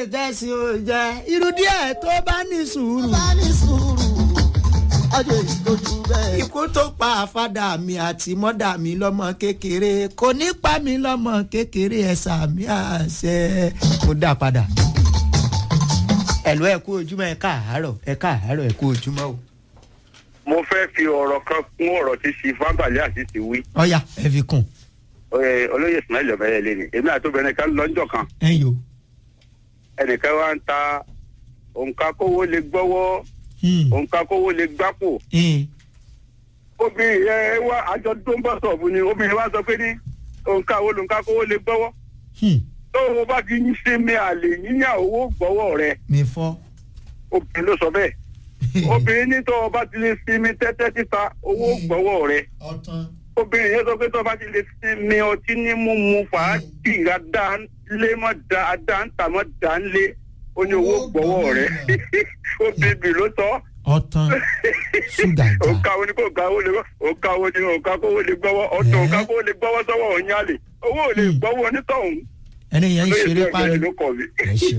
tẹ̀sí ò jẹ́ irú díẹ̀ tó bá ní sùúrù. bá ní sùúrù ọjọ́ ìtọ́jú bẹ́ẹ̀. ikú tó pa àfàdà mi àti mọ́dà mi lọ́mọ kékeré kò ní pa mi lọ́mọ kékeré ẹ̀sà mi àṣẹ. mo dá padà. ẹ̀lú ẹ̀ kú ojúmọ́ ẹ̀ káàárọ̀ ẹ̀ káàárọ̀ ẹ̀ kú ojúmọ́ o. mo fẹ́ fi ọ̀rọ̀ kan kún ọ̀rọ̀ tí ṣì fábàlẹ́ àti ti wí ọ̀yà ẹ̀ fi kùn Ẹ, olóyè ismail ọ̀bẹ̀yẹ lé ní èmi àti obìnrin kan lọ́jọ́ kan ẹ̀ yò. ẹnìkan wá ń ta òǹkà kówó lè gbọ́wọ́ òǹkà kówó lè gbápò obìnrin yẹn wá àjọ tó ń bọ̀ sọ̀bù ni obìnrin wá sọ pé ní òǹkà wo lòǹkà kówó lè gbọ́wọ́ tó o bá ti ń ṣe mi àlè yíyá owó gbọ́wọ́ rẹ mi fọ́. obìnrin ló sọ bẹ́ẹ̀ obìnrin ní tó o bá ti lè sinmi tẹ́tẹ́ títa owó gbọ́wọ́ rẹ ọ̀tán. obìnrin yẹn sọ pé tó o bá ti lè sinmi ọtí ní mímu fàájì adánlé mọ́ da adáǹtàmọ́ dánlé ó ní owó gbọ́wọ́ rẹ obìnrin ló sọ ọ̀tán ṣúgà jà. òǹkà wo ni kò ga owó lè gbọ́ òǹkà wo ni òǹkà kówó lè gbọ́wọ́ ọ̀tọ̀ òǹkà kówó lè gbọ́wọ́ sọ́wọ́ òun yálè owó ò lè gbọ́wọ́ onítọ̀hún ẹni yẹn ń ṣeré lóye parí. ló kọ̀ mí. ẹ ṣeun.